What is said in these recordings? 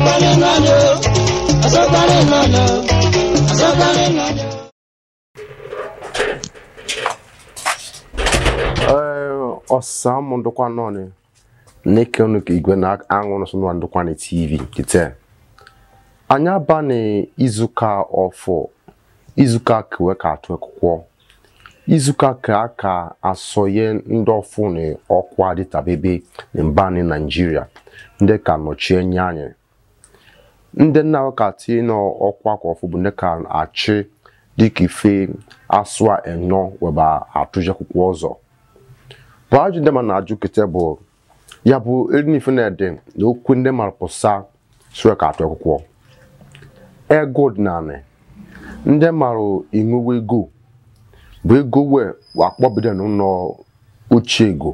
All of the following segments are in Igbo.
asọkarị mmadụ asọkarị mmadụ asọkarị mmadụ ọsa ụmụ ndụkwa nọọnị n'ike ọnụ ka igwe na-aṅụ nọsọ nwa ndụkwa na tv kite anyị aba na izuka ọfọ izuka kewe ka atụ akwụkwọ izuka ka aka asọye ndị ọfụ na ọkwa dịtabebe na mba ni naijiria ndị ka nọchie nye anyị ndị nna ka tie n'ọkwa ka ọfụ bụ ndị ka achị dịka ife asụ a enọ weba atụje akwụkwọ ọzọ bụ ajụ ndị ma na-ajụ kete bụ ya bụ erinife na-ede na okwu ndị mara pụsa sụrụ ka atụ akwụkwọ ego ọdịnala ndị mara ịṅụwa ego bụ ego wee akpọbido n'ụlọ ochie ego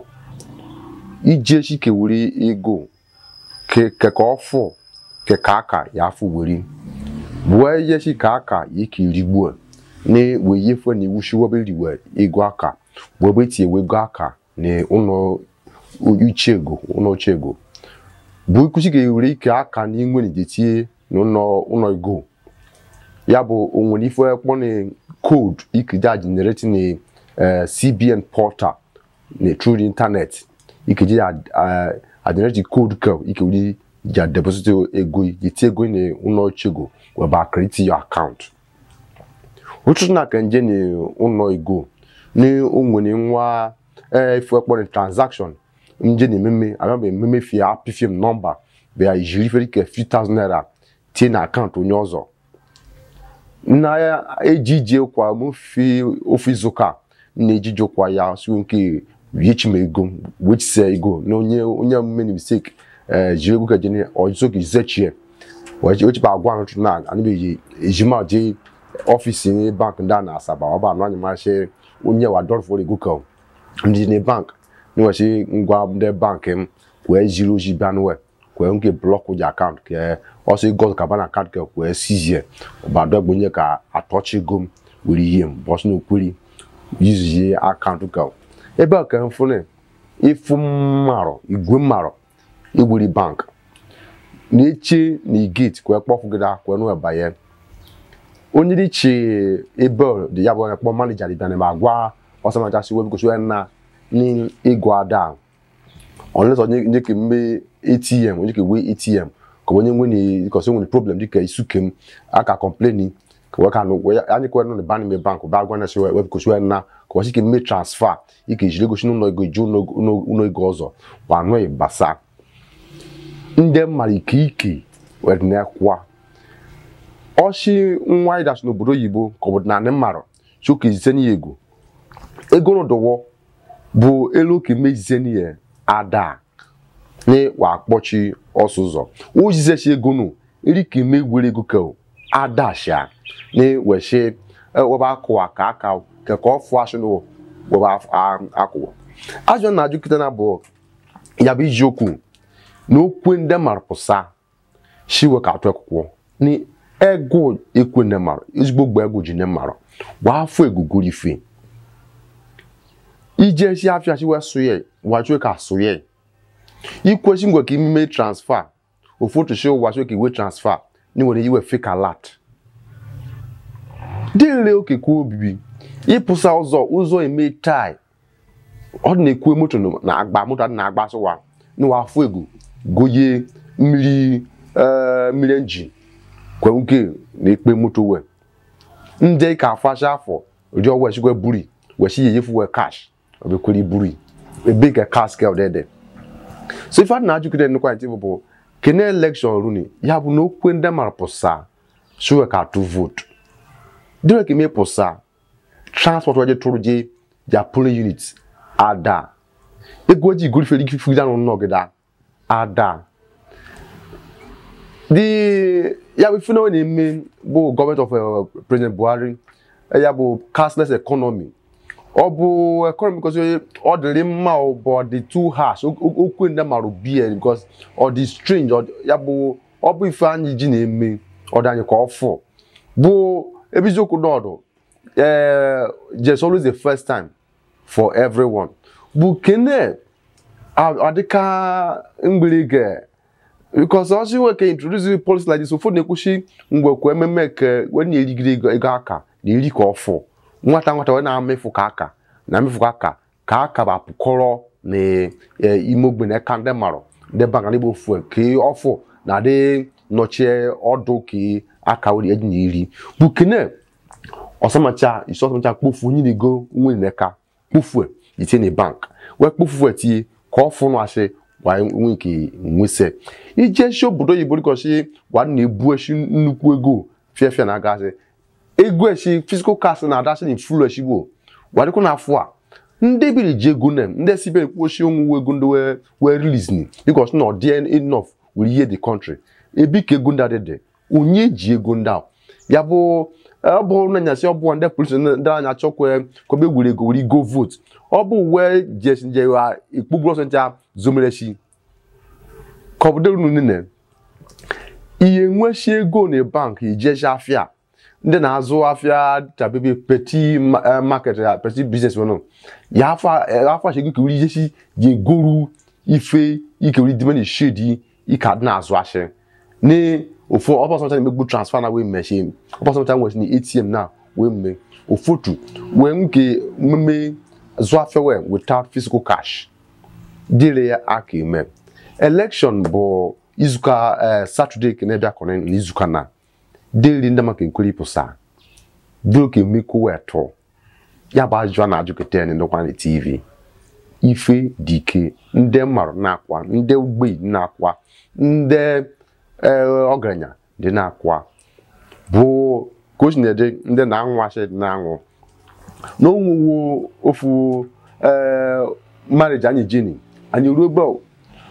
iji echi kewuri ego keka ọfụ keka aka ya afọ weri bụ eyechi ka aka ya ka irigbuo na wee yefe na iwu shiwobe riwe ego aka bụ ebe etinye ego aka na ụlọ uche ego ụlọ ochie ego bụ ikuchi ga-ewere ike aka na inwe na ijetie n'ụlọ ego ya bụ onwere ife kpọ na koodu ikeja generate na cbn portal na through the internet ikeji agenerate koodu ka ikewere ja deposit ego jetie ego na ụlọ ochie ego weba create your account ụtụtụ na ka nje na ụlọ ego na onwere nwa ife kpọ na transaction nje na ememe abịa ememe fie apịfie m nọmba bịa ijiri ifere ike 5000 naira tie na akaụntụ onye ọzọ na ya ejije kwa mofi ofe izuụka na ejije kwa ya si nke yichima ego wechise ego na onye onye omume na mistake jiri ego kejene ọjụzọ ka izechie wechipa agwa ahụ na anabeghị ejima je ọfịs ni bank ndị a na asaba ọba anụ anyị masị onye wa dọrọfọ ego ka ndị na bank níwọ̀n ngwa ndị bank m kwee ziri ozi bịa n'we kwee nke blọkụ ji akaụntụ ke ọsọ ego kaba na akaụntụ ke kwee sizie ọbado gbonye ka atọchi ego m were ihe m bọsụ n'okweri yuzie akaụntụ ka ebe a ka m fụne ịfụ mmarọ igwe mmarọ igburi bank na-eche na igeti kwee kpọfụ gị da kwee n'we banye onye dị chi ebe dị ya bụ onye kpọ manija dị bịa na ma agwa ọsọmachasị webukosi na ní ego ada unless onye nye ke mme atm onye ke we atm ka onye nwe ni because onwe problem dịka isuke m aka complain ka waka no we anyị kwa no ban me bank ba gwa na se we because we na ka wasi ke mme transfer ike jire go n'ụlọ ego ju n'ụlọ ego ọzọ wa no basa ndị mmadụ ike ike were na-ekwa ọchị nwa ịdachi n'obodo oyibo ka ọ bụ na ndị mmadụ chụka izite n'ihe ego ego n'ụdọwọ bụ elu ka mejize n'ihe ada ni wa kpọchi ọsụzọ ojizechi ego nụ eri ka eme gwere ego ka ada sha ni weshi weba akụwa ka aka ka ka ọ fụ asụ nụ weba akụwa ajọ na ajụ kịta na bụ ya bụ iji okwu na okwe ndị mara pụsa shiwe ka atụ akwụkwọ ni ego ekwe ndị mara ezigbo gba ego ji ndị mara gba afọ egugoro ife ije si afia si wesuye wachwe ka suye ikwesi ngwe ka imeme transfer ofoto shi wachwe ka iwe transfer ni nwere iwe fake alert dịrị oke kwa obibi ịpụsa ụzọ ụzọ eme tai ọ dị na-ekwe moto na agba moto adị na-agba asụwa n'ụwa afọ ego goye mmiri mmiri enjin kwe nke na-ekpe moto we ndị ka afasha afọ ụdị ọwa esikwe buri wesi yeyefu we cash obekwere iburu ebe ka kaskel dede so ife adị na-ajụgide nnukwu anyị tibụ bụ kene elekshọn runi ya bụ na okwe ndị mara pụsa shuwe ka atụ vootu dịrị ka ime pụsa transport waje tụrụ je ja polling unit ada ego ji igorifere ike fugide anụ nnọgịda ada the ya bụ ife na ọ na-eme bụ gọọmenti of president buhari ya bụ cashless economy ọ bụ economy because ọ dịrị mma bụ ọ dị too harsh okwu ndị mara bie because ọ dị strange ya bụ ọ bụ ife anyị ji na-eme ọ dị anyị ka ọ fụ bụ ebe eziokwu n'ọdụ ee just always the first time for everyone bụ kene adịka mgbere ge because ọsị nwe ka introduce policy like this ụfọdụ na-ekwuchi mgbe kwa ememe ke wee na-erigide ego ego aka na eri ka ọfụ nwata nwata wee na-amefu ka aka na amefu ka aka ka aka bụ apụkọrọ na eh, ime ogbe na aka ndị marụ ndị banka ndị bụ ofu ka ọfụ na adị nọchie ọdụ ka aka wee eji na iri bụ kene ọsamacha isi ọsamacha kpofu onye na-ego nwe n'aka kpofue itinye na bank wee kpofu etinye ka ọ fụnụ asị wa nwe nke nwese ije shi obodo oyibo dịkọsi wa na-ebu eshi nnukwu ego fiafia na agasị ego eshi physical cash na adasị na ifulu eshi bụ wa dịkwa n'afọ a ndị biri ji ego nem ndị si bere kwuoshi onwe ego ndị wee wee release ni because na ọ dị enough were ihe the country ebi ka ego ndị a dị dị onye ji ego ndị a ya bụ ọ bụ na nyasị ọ bụ ndị polisi ndị anya chọkwa kọba egwure ego were go vote ọ bụ uwe jesi nje wa ikpugbu ọsọ ncha zomerechi ka ọ bụ dịrị nne ihe nweshi ego na bank ijeshi afịa ndị na-azụ afịa dabebe peti ma- eh, market ya peti business wọn ya afọ afọ achọ ego ka wuri ijeshi ji egoru ife ike wuri dime na shedi ike adị na-azụ ashị ní òfò ọbọsọmọta na-emegbu transfer na wee mechie ọbọsọmọta nwere na atm na wee mme ofotu wee nke mmemme zụ afịa wee without physical cash dịrị ya aka eme election bụ izuka eh, saturday ka na-abịa kọrọ na izuka na dịrị ndị maka ekwere ịpụsa dịrị ka emekwu wee tụ ya bụ ajụjụ a na-ajụketa ya ndokwa na tv ife dị ike ndị mmarụ na-akwa ndị ogbenye na-akwa ndị ee ọgaranya dị na-akwa bụ ka o si na-ede ndị na-anwụ asị dị na-anwụ n'onwuwo ofu ee marriage anyị jeni anyị ruo ebe ọ-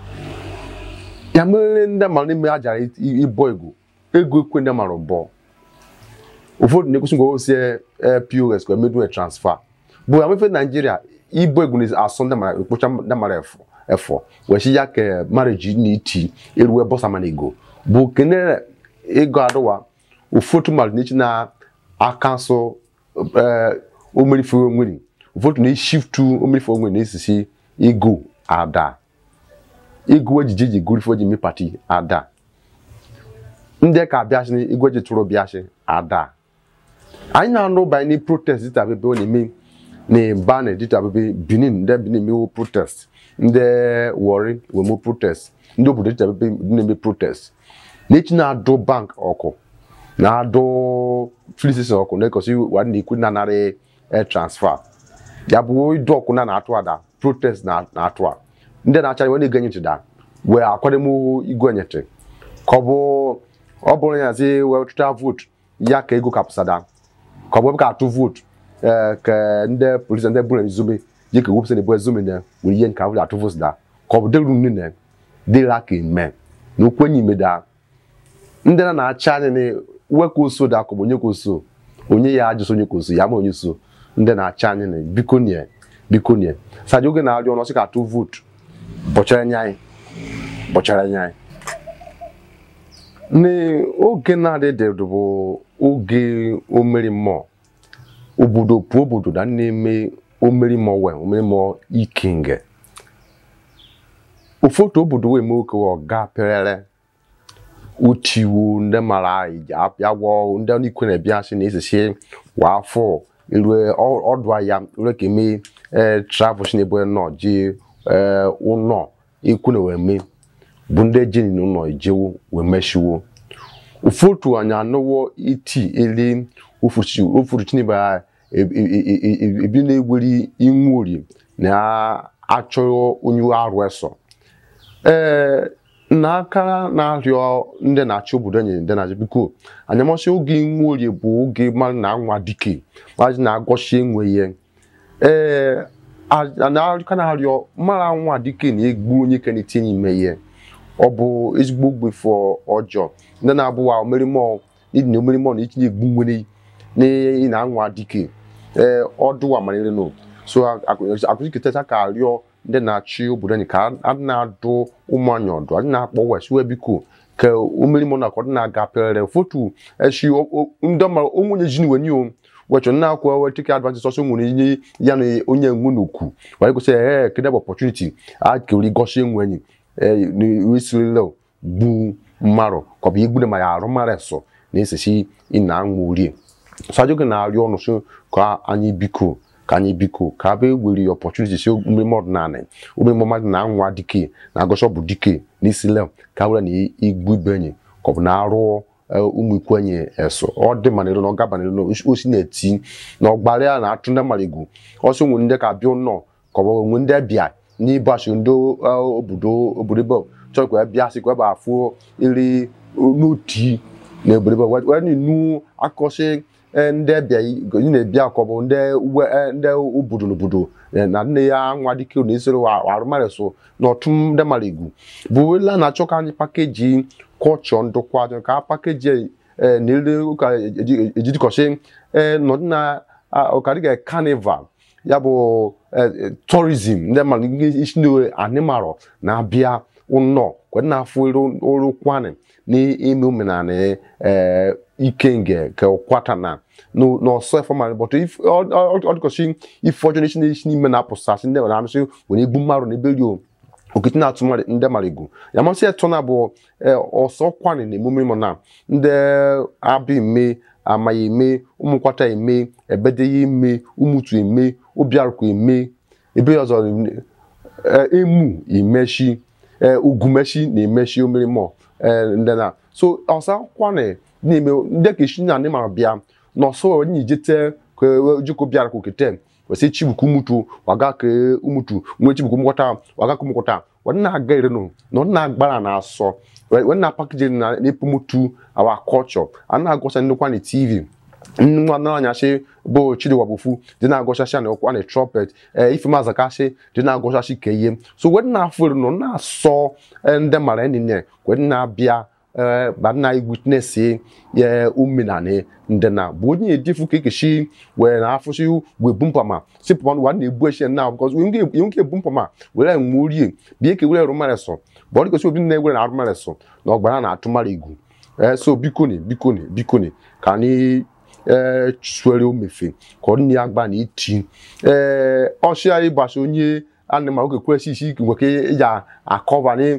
ya mere ndị mara n'ime a jara i- ịbọ ego ego ekwe ndị mara bọ ụfọdụ na-ekwesị ngwa osi pos ka emedu transfer bụ ya mefe naijiria ibo ego na-asọ ndị mara ekpocha ndị mara efọ efọ wee si ya ka marriage na iti eruwe bọsa mana ego bụ kene ego adụwa ụfọdụ mmadụ na-echi na akansụ omerife onwere ụfọdụ na-eshiftu omerife onwere na-esisi ego ada ego ejije ji gorife oji mee pati ada ndị ka abịasị ego eji tụrụ bịasị ada anyị na-anụ banye na protest dịta bebe ọ na-eme na bane dịta bebe benin ndị benin mewo protest ndị wori wemo protest ndị obodo dịta bebe na-eme protest n'echi na-adụ bank ọkụ na-adụ filling station ọkụ na-ekosi wa na-ekwu na narị air transfer ya bụ ịdụ ọkụ na na-atụ ada protest na- na-atụ a ndị na-acha iwe na-ege nyetị da wee akwademo igwe nyetị ka ọ bụ ọ bụrụ ya zi wee tụta vootu ya ka ego kapụsada ka ọ bụ ebe ka atụ vootu ee ka ndị polisi ndị bụrụ ezume ji ka wepụsa na-ebu ezume na were ihe nka wụrụ atụ vootu da ka ọ bụ dịrụ nne na dịrị aka eme na okwu enyi ime da ndị na na-acha anya na weka oso da akụ bụ onye ka oso onye ya ajụsọ onye ka oso ya ma onye so ndị na-acha anya na biko nie biko nie saji oge na-arịọ ọnụ ọsị ka atụ vootu bọchara anya anyị bọchara anya anyị n'oge na-adịdị bụ oge omeri mmụọ obodo pụọ obodo na na-eme omeri mmụọ wee omeri mmụọ ikinge ụfọdụ obodo wee mee oke ọga perere uchiwu ndị mara agwọ ndị ọnụ ikwe na-ebịa sị na esisi wa afọ erue ọdụ ahịa rue ka eme ee travel si n'ebe nọ ji ee ụnọ ikwu na wee mee bụ ndị ejeni n'ụlọ ejewo wee meshiwo ụfọdụ anyị anụwo iti ele ofuru chinebe ha ebi na-egweri inwe ori na-achọ onye arụ eso ee n'aka na-arịọ ndị na-achị obodo enyi ndị na-achị biko anyamasị oge inwe orie bụ oge mmadụ na-anwa dike mmadụ na-agọchi enwe ihe ee ka na-arịọ mara nwa dike na-egbu onye ka na-etinye ime ihe ọ bụ ezigbo ogbefọ ọjọọ ndị na-abụwa omerimọ ịdị na omerimọ na itinye egbu nwere na ị na-anwa dike ee ọdụwa malere no so akụziketacha ka arịọ ndị na-achị obodo anyị ka a na-adụ ụmụ anyị ọdụ anyị na-akpọ wesiwe biko ka omerimọ na akọdị na-aga perere fotu echi ndị ọmara onwenye ji niwe niyo wechọ nna akwụkwọ wee take advantage ọsọ nwere ihe ya na onye nwe n'okwu wee gosi ee kedụ bụ opportunity a kewere gosi enwe enyi isirilo gbu mmarụ ka ọ bụ igbune ma ya arụ mara eso na-esesi ina anwụ orie so ajọ gị na-arịọ ọnụ so ka anyị biko ka anyị biko ka a bee were opportunity si omume ọdịnala omume mmadụ na anwa dike na agọsọ bụ dike n'isi lem ka were na igbu ibe enyi ka ọ bụ na arụ ụmụ ikwenye eso ọ dị ma n'elu na ọ gaba n'elu na osi na-eti na ọgbara ya na-atụ ndị mmadụ egwu ọsọ nwe ndị ka bịa ụnọ ka ọ bụ nwe ndị bịa n'ịbọchị ndị obodo obodo ebe chọrọ ka bịa sị ka ebe afụ iri n'oti na obodo ebe wee nu akọsị ndị bịa ị na-ebịa ka ọ bụ ndị ndị obodo n'obodo na nne ya nwa dike na esoro arụmarị so na ọtụm ndị mmadụ egwu bụ la na-achọ ka anyị pakeji kọlchọ ndụkwa ka pakeji na-ere ụka ejidikọsị nọdị na ọkadịga carnival ya bụ tourism ndị mmadụ isi na animal na-abịa ụnọ kwere na-afụ ọrụ kwani na-eme omenala ikenge ka kwata na n'ọsọ efọmalị bọtụ ọdịkọsị ife ọjọọ n'isi n'isi n'ime na-apụsasị ndị nwere anụsị were egbu mmadụ na ebe rio okiti na-atụ ndị mara egwu ya masị eto na bụ ọsọ kwani na emume mụ na ndị abịa eme amaghị eme ụmụnkwata eme ebedeye eme ụmụtu eme obiarụkwa eme ebe ọzọ emu imechi ugumechi na-emechi omerimo ndị na so ọsa kwani n'ime ndị ka esi na ndị mara bịa n'ọsọ onye jete ka jiko bịara ka okete wesi chibuku umutu waga ka umutu nwe chibuku mkwata waga ka umkwata wọn na-aga irenu na ọ na-agbara na asọ wọn na-apakije na n'epumutu our culture a na-agọsa ndịkwa na tv nwa na-anyasị bụ chidiwabufu dị na-agọchasị na ọkwa na trumpet ife mazakasị dị na-agọchasị ka ihe so wọn na-afụ irenu na-asọ ndị mara enine wọn na-abịa ba na witness ye omenani ndị na bụ onye edifu ka ekechi wee na afụsị wee bumpama si pụma wa na-ebu echi na because ihe nke ebumpama were nwe orie bie ka were arụmaresọ bụ ọ dịgosi obi na-ewere na arụmaresọ na ọgbara na-atụmara egwu so bikoni bikoni bikoni ka anyị suere omefe ka ọ dị agba na iti ee ọchịa ịgbasa onye anịmara oge kwesị isi ike nweke ya akọva ni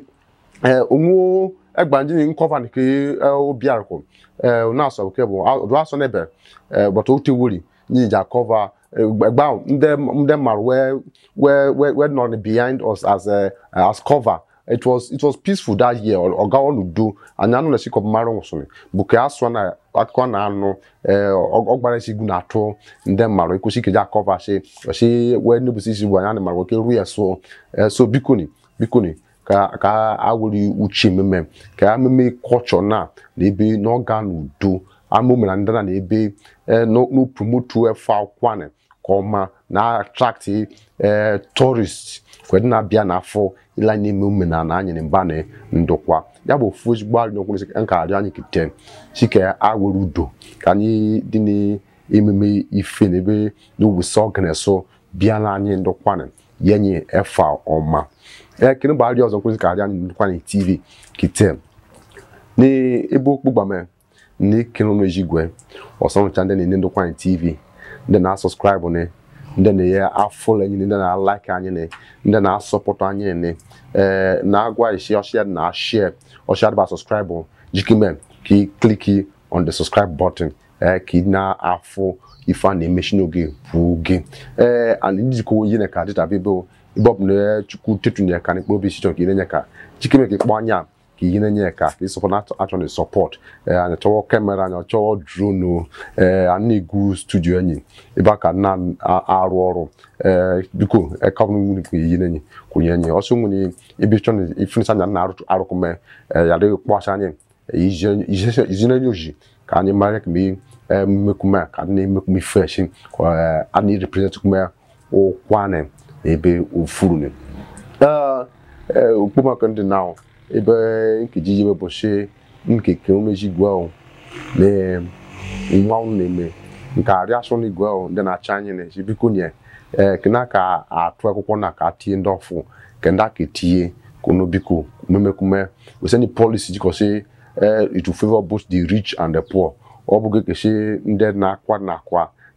onwe egbanji ni nkọva nke obi arụkwụ na asọ nke bụ ọdụ asọ n'ebe bọta ote wori nyi ji akọva egba ndị ndị mmadụ wee wee wee nọ behind us as a, as cover it was it was peaceful that year ọga ọnụ do anyị anụ na-esi kọpụ mara nwụsịrị bụ ka asụ na akụkọ na-anụ ọgbara isi igwu na-atụ ndị mmadụ ekwesị ikeji akọva si osi wee nebusi isi bụ anyị anụ mara nwoke ruo ya so so bikoni bikoni ka ka a were uche ememe ka ememe kọlchọ na na ebe na ọ ga n'udo ama omena ndị na na ebe n'opromotu efe akwane ka ọma na attract tourist kwedị na-abịa n'afọ ịla n'ime omenala anyị na mba na ndokwa ya bụ ofu ezigbo arịa okwu nka arịọ anyị kete si ka a were udo ka anyị dị n'ememe ife na ebe n'owusi ọganeso bịa na anyị ndokwana yenye efa ọma ekene bụ arịa ọzọ nkwụsị ka arịa anyị ndokwana tv kete n'ebe okpu gbame na ekene ọnụ ejigwe ọsọnụcha ndị na-ene ndokwana tv ndị na-asọskraịbụ ne ndị na-enye afọ anyị ndị na-alaiki anyị ne ndị na-asọpụtụ anyị ne ee na-agwa isi ọchịa na share ọchịa dịba sọskraịbụ jikime ka ị kliki on the subscribe button ee ka ị na-afụ ife a na-emechi n'oge bụ gị ee and njikọ ihe na ka dịta ebe ebe ọ bụ na chukwu tetunye ka n'ikpe obi sichọ ka ị na-enye ka jikime ka ịkpọ anya ka ihe na-enye ka ka ịsọpọ na achọ na sọpọt ee anyị chọwọ kamera anyị chọwọ dronu ee a na-egwu studio enyi ebe a ka na-arụ ọrụ ee biko ekawụnwere ka ihe na-enye kwụnye enyi ọsọ nwere ebe chọ na ifenisa anya na-arụkụme ya dịghị kpọcha anyị izinenye oji ka anyị mara ka mee mmekume ka a na-emekume fresh ka a na-represent kume ụkwane ebe ofuru okpomọkụ ndị na ebe nkeji iwe bụchi nkeke umeji gwe na nwa unu na-eme nke arịa asụ na igwe ndị na-acha anyị na-eji biko nye ee kena ka atụ akwụkwọ na ka tinye ndị ọfụ ke ndị aka etinye kono biko mmemekume weseni policy jikọsi it will favor both the rich and the poor ọ bụghị keshi ndị na-akwa na akwa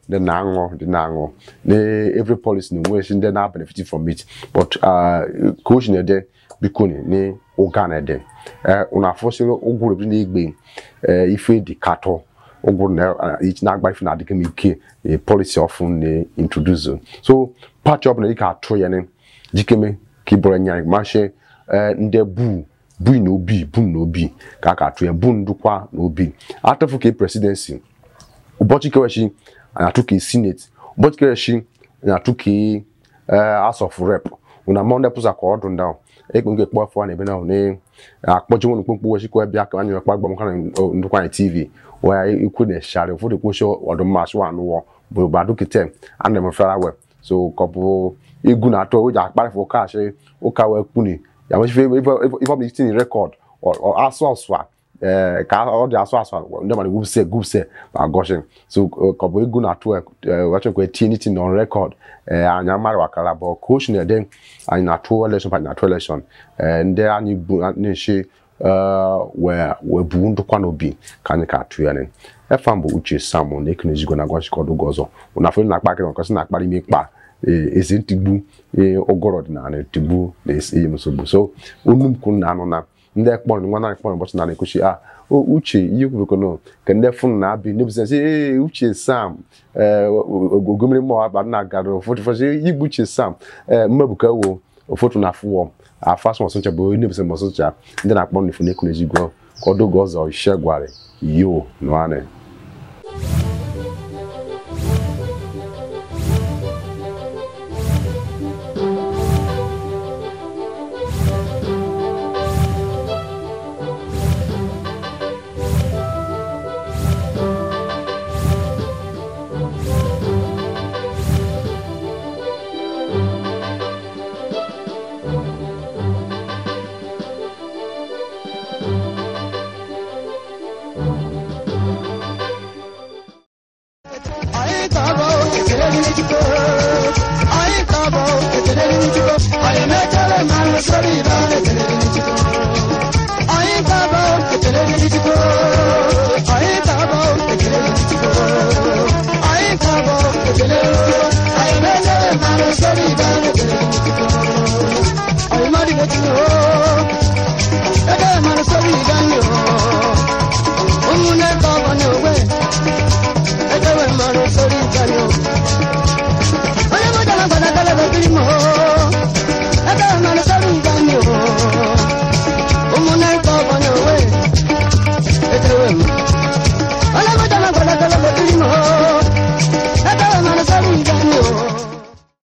ndị na-aṅụ ndị na-aṅụ na every policy na onwe ndị na-benefit from it but uh, ka o si na-ede biko ni ni ụga na-ede unu afọsịrị ụgwụrụ ebi na-egbe eh, ife dị katọ ụgwụrụ na ichi na-agba ife na-adịghị m ike eh, policy ọfụ na-introduce so pati ọbụla ị ga-atụ ya ni jikeme ka ị bụrụ nya mashe ndị bu bu na obi bu na obi ka a ga-atụ ya bu ndụkwa na obi atụfu ka presidency ụbọchị kerechi anyị atụ ka senate ụbọchị kerechi anyị atụ ka eh, house of rep una monde pụsa ka ọdụ ndị ahụ ekpe nke kpọ afọ a na-ebe na ne akpọchi nwere mkpụmkpụ wechikwa bịa ka anyị mekpa gbam kana ndụkwa anyị tv wee ikwu na eshari ụfọdụ kpochi ọdụmma asụ anụwọ bụ badu kite a na emefere we so kọpụ egwu na-atọ o ji akparịfụ ụka achị ụka wee kpuni ya mechife ife ọbụla itinye rekọd asụ asụ a ee ka ọ dị asụ asụ a ndị mmadụ gwupse gwupse ma gọshin so kọbụ egwu na-atụ wechekwa tinye n'itin on rekọd ee anyị amara wakara bụ coach na-ede anyị na-atụ election anyị na-atụ election ee ndị anyị bu na-eche wee wee bu ndụkwa n'obi ka anyị ka atụ ya ne efa mbụ uche sam na ekene ezigbo na gwachikọdụ gị ọzọ ụna afọ na-akpa akịrị nkọsị na-akpara ime ikpa ezi ntigbu ụgọrọ ọdịnala tigbu na-eyi nsogbu so onu m kwuru na anụ na ndị ekpọrọ nwa na ekpọrọ ụbọchị na na-ekwuchi a o uche ihe kwurukono ka ndị fụnụ na-abị nebụsị ee uche sam ee ogomiri mmụọ aba nna gara ụfọdụ ụfọdụ igbu uche sam ee mmebuka wo ụfọdụ na afụwọ afasụ ọsụncha bụ onye nebụsị ọsụncha ndị na-akpọ n'ifu na ekwu n'ezigbo ka ọ dogo ọzọ ishe gwara yo nụanị